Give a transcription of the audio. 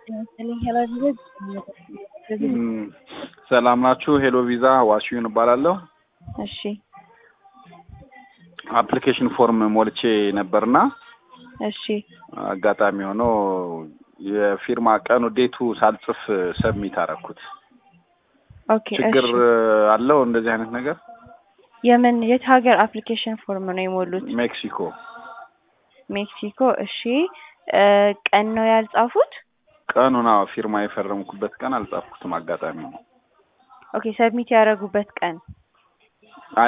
ሰላም ናችሁ? ሄሎ ቪዛ ዋሲዩን እባላለሁ። እሺ አፕሊኬሽን ፎርም ሞልቼ ነበርና እሺ አጋጣሚ ሆኖ የፊርማ ቀኑ ዴቱ ሳልጽፍ ሰብሚት አደረኩት። ኦኬ ችግር እሺ አለው እንደዚህ አይነት ነገር? የምን የት ሀገር አፕሊኬሽን ፎርም ነው የሞሉት? ሜክሲኮ ሜክሲኮ። እሺ እ ቀን ነው ያልጻፉት? ቀኑን አዎ ፊርማ የፈረምኩበት ቀን አልጻፍኩትም። አጋጣሚ ነው። ኦኬ ሰብሚት ያደረጉበት ቀን